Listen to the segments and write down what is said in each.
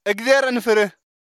እግዚአብሔርን ፍርህ።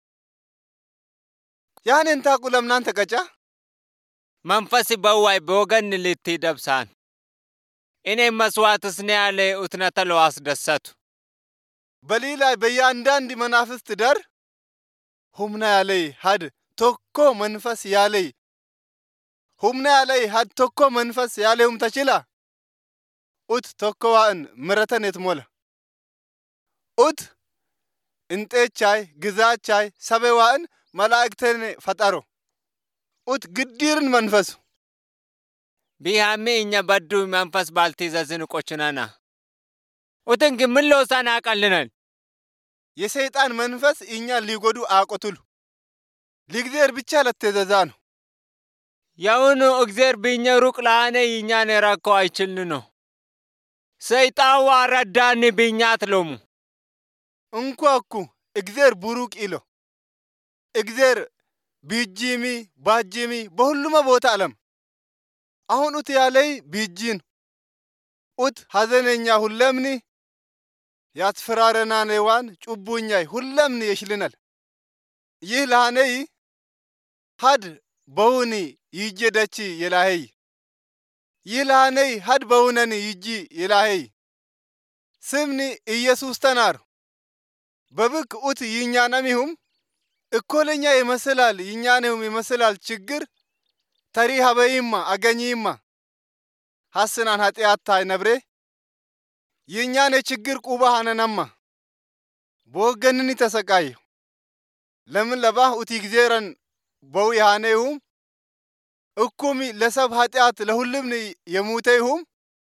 ያንን ታቁ ለምናን ተቀጫ መንፈስ በዋይ በወገን ልትደብሳን እኔ መስዋዕትስ ነ ያለ ኡትነተ ለዋስደሰቱ በሊላይ በያንዳንድ መናፍስት ደር ሁምና ያለይ ሀድ ቶኮ መንፈስ ያለይ ሁምና ያለይ ሀድ ቶኮ መንፈስ ያለይሁም ተችላ ኡት ቶኮ ዋእን ምረተን የትሞለ ኡት እንጤቻይ ግዛቻይ ሰበ ዋእን መላእክተን ፈጠሮ ኡት ግዲርን መንፈሱ ቢሃሜ እኛ በዱ መንፈስ ባልትይዘዝን ቆችነና ኡትን ግን ምን ለውሳን ያቀልናል የሰይጣን መንፈስ እኛን ሊጎዱ አቆቱሉ ሊግዜር ብቻ ለተዘዛ ነው የውኑ እግዜር ብኘ ሩቅ ለአነ ይኛን የረከው አይችልን ነው ሰይጣን ዋረዳኒ ብኛት ሎሙ እንኳ እኩ እግዜር ቡሩቅ ኢሎ እግዜር ቢጂሚ ባጂሚ በሁሉመ ቦታ አለም አሁን ኡት ያለይ ቢጂን ኡት ሐዘነኛ ሁለምኒ ያትፈራረናኔዋን ጩቡኛይ ሁለምኒ የሽልናል ይህ ላነይ ሀድ በውኒ ይጄ ደቺ የላሄይ ይህ ላነይ ሀድ በውነኒ ይጂ የላሄይ ስምኒ ኢየሱስ ተናር በብክ ኡት ይኛነሚሁም እኮለኛ ይመስላል ይኛኔሁም ይመስላል ችግር ተሪ ሀበይማ አገኚማ ሐስናን ኃጢአታይ ነብሬ የእኛን የችግር ቁባ ሀነነማ በወገንኒ ተሰቃየሁ ለምን ለባህ ኡቲ ጊዜረን በው ያኔሁም እኩሚ ለሰብ ኃጢአት ለሁልምኒ የሙተይሁም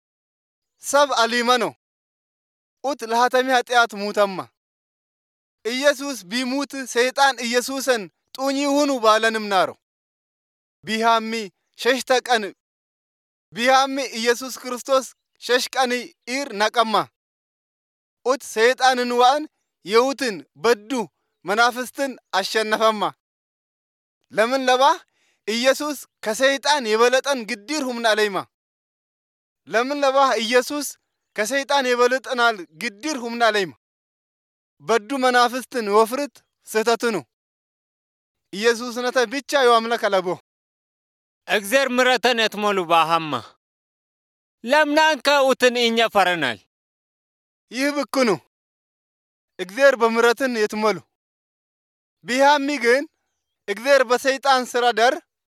ሰብ አሊመ ነው ኡት ለሃተሚ ኃጢአት ሙተማ ኢየሱስ ቢሙት ሰይጣን ኢየሱስን ጡኝ ሁኑ ባለንም ናሮ ቢሃሚ ሸሽተ ቀን ቢሃሚ ኢየሱስ ክርስቶስ ሸሽ ቀን ኢር ነቀማ ኡት ሰይጣንን ዋእን የውትን በዱ መናፍስትን አሸነፈማ ለምን ለባህ ኢየሱስ ከሰይጣን የበለጠን ግዲር ሁምና ለይማ ለምን ለባህ ኢየሱስ ከሰይጣን የበለጠናል ግዲር ሁምና ለይማ በዱ መናፍስትን ወፍርት ስህተትኑ ኢየሱስ ነተ ብቻ የዋምለክ አለቦ እግዜር ምረተን የትሞሉ ባሃማ ለምናን ከኡትን እኛ ፈረናል ይህ ብክኑ እግዜር በምረትን የትመሉ ቢሃሚ ግን እግዜር በሰይጣን ስራ ደር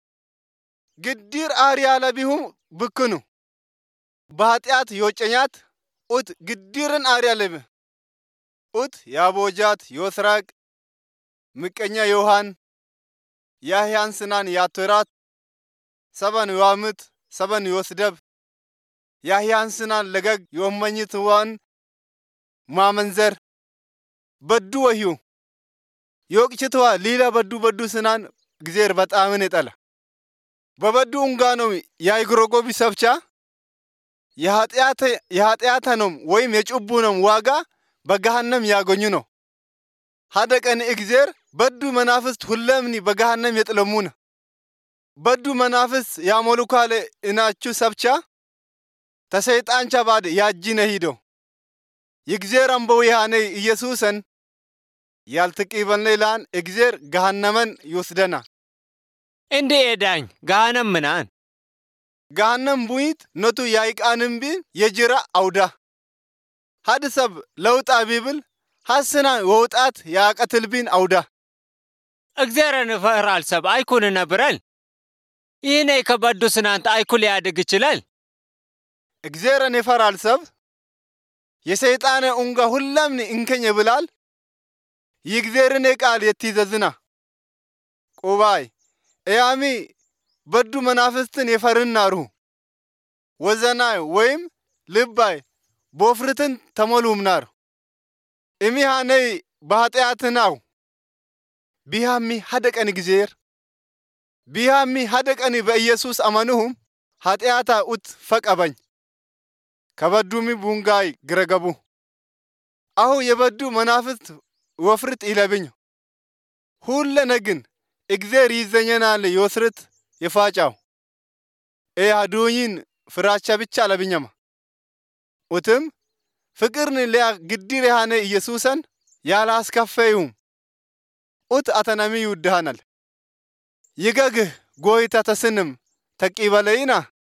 ግዲር አርያ ለቢሁም ብክኑ በኃጢአት የወጨኛት ኡት ግዲርን አርያ ለብ ኡት ያቦጃት ዮስራቅ ምቀኛ ዮሐን ያህያን ስናን ያቶራት ሰበን ዮዋምት ሰበን ዮስደብ ያህያን ስናን ለገግ የወመኝት ዋን ማመንዘር በዱ ወህዩ የወቅችትዋ ሊላ በዱ በዱ ስናን እግዜር በጣምን የጠላ በበዱ ኡንጋኖም የአይግሮጎቢ ሰብቻ የኃጢአተኖም ወይም የጭቡኖም ዋጋ በገሃነም ያገኙ ነው ሀደ ቀን እግዜር በዱ መናፍስት ሁለምኒ በገሃነም የጥለሙነ በዱ መናፍስት ያሞሉካለ እናቹ ሰብቻ ተሰይጣንቻ ባድ ያጂነ ሂዶ የእግዜር አንበው ያኔ ኢየሱሰን ያልትቂበን ላን እግዜር ገሃነመን ይወስደና እንዴ ኤዳኝ ጋነም ምናን ገሃነም ቡይት ነቱ ያይቃንም ቢን የጅራ አውዳ ሀድ ሰብ ለውጣ ቢብል ሐስና ወውጣት ያቀትል ቢን አውዳ እግዜርን ፈራል ሰብ አይኩን ነብረል ይህኔ ከበዱ ስናንተ አይኩል ሊያድግ ይችላል እግዜርን ይፈራል ሰብ የሰይጣነ ኡንጋ ሁለምኒ እንከኝ ብላል የእግዜርን ቃል የትይዘዝና ቁባይ እያሚ በዱ መናፍስትን የፈርናሩ ወዘናይ ወይም ልባይ ቦፍርትን ተሞሉምናር እሚሃነይ በኃጢአትናው ቢሃሚ ሀደቀን እግዜር ቢሃሚ ሀደቀኒ በኢየሱስ አመኑሁም ኃጢአታ ኡት ፈቀበኝ ከበዱሚ ቡንጋይ ግረገቡ አሁ የበዱ መናፍስት ወፍርት ይለብኝ ሁለ ነግን እግዜር ይዘኘናል የወስርት የፋጫው ኤ አዱኝን ፍራቻ ብቻ ለብኘማ ኡትም ፍቅርን ሊያ ግዲር ያሃነ ኢየሱሰን ያላስከፈዩም ኡት አተነሚ ይውድሃናል ይገግህ ጎይታ ተስንም ተቂበለይና